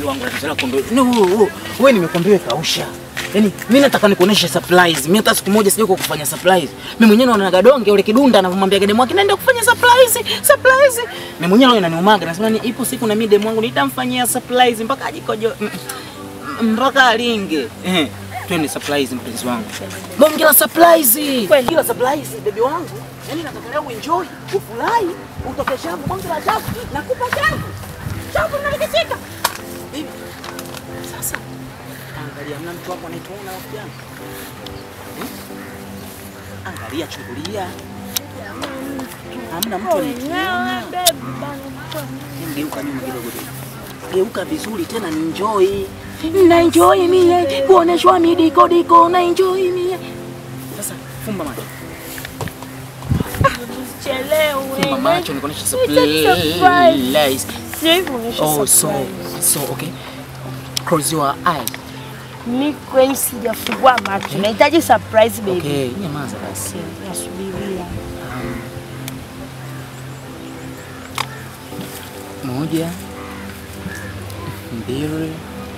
bebi wangu tatizo lako ndo no, wewe wewe nimekwambia wewe kausha. Yaani mimi nataka nikuoneshe surprise. Mimi hata siku moja sijui kufanya surprise. Mimi mwenyewe naona gadonge ule kidunda anavyomwambia gade mwake naenda kufanya surprise, surprise. Mimi mwenyewe naona inaniumaga nasema ni ipo siku na mimi demu wangu nitamfanyia surprise mpaka ajikojo mm, mm, mpaka alinge. Eh, twende surprise mpenzi wangu. Bonge la surprise. Kweli. Kila surprise baby wangu. Yaani nataka leo uenjoy, ufurahi, utoke shavu, bonge la shavu, nakupa shavu. Shavu nalikitika. Baby. Sasa angalia, mna mtu wako anaituona rafiki yangu Eh? Angalia, chungulia, hamna mtu anaituona. Geuka nyuma kidogo tu, geuka vizuri tena, ni enjoy na enjoy mie kuoneshwa midiko diko na enjoy mie. Sasa fumba macho, fumba macho, nikuonesha surprise. Oh, so so okay. Close your eye. Ni kweli sijafungua macho. Nahitaji surprise baby. Okay, nyamaza basi. Okay, nasubiria. Moja, mbili,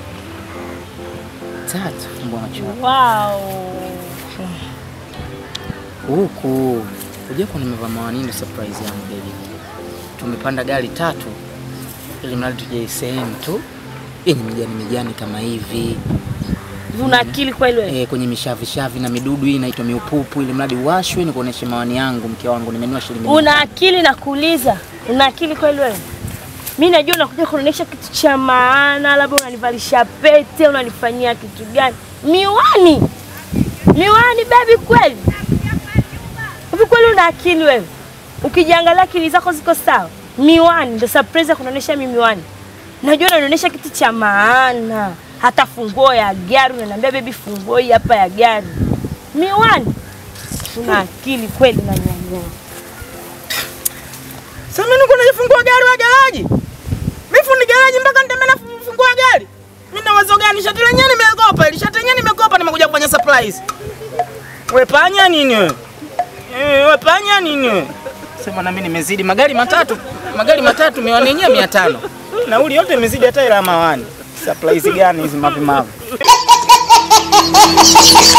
tatu. Fumba macho Wow. huku. Unajua kwa nimevaa mawani ndo surprise yangu baby. Tumepanda gari tatu ili mradi tuje sehemu tu yenye mijani mijani kama hivi Una akili kweli wewe? e, kwenye mishavishavi na midudu hii inaitwa miupupu, ili mradi washwe nikuoneshe mawani yangu, mke wangu, nimenunua shilingi mia Una akili na kuuliza. Una akili kweli wewe? Mimi najua unakuja kuonyesha kitu cha maana, labda unanivalisha pete, unanifanyia kitu gani? Miwani. Miwani baby kweli? Hivi kweli una akili wewe? Ukijiangalia akili zako ziko sawa? Miwani ndio surprise ya kunaonyesha mimi miwani. Najua unanionyesha kitu cha maana. Hata funguo ya gari unaniambia baby, funguo hii hapa ya gari. Miwani. Una akili kweli na nyanya. Sasa mimi niko najifungua gari wa garaji. Mimi fundi garaji mpaka nitembea na fungua gari. Mimi na wazo gani? Shati lenyewe nimekopa, ili shati lenyewe nimekopa nimekuja kufanya surprise. Wewe panya nini wewe? Eh, wewe panya nini wewe? Sema na mimi nimezidi magari matatu. Magari matatu miwani yenyewe 500. Nauli yote nimezidi hata ila mawani. Surprise gani hizi mavi mavi?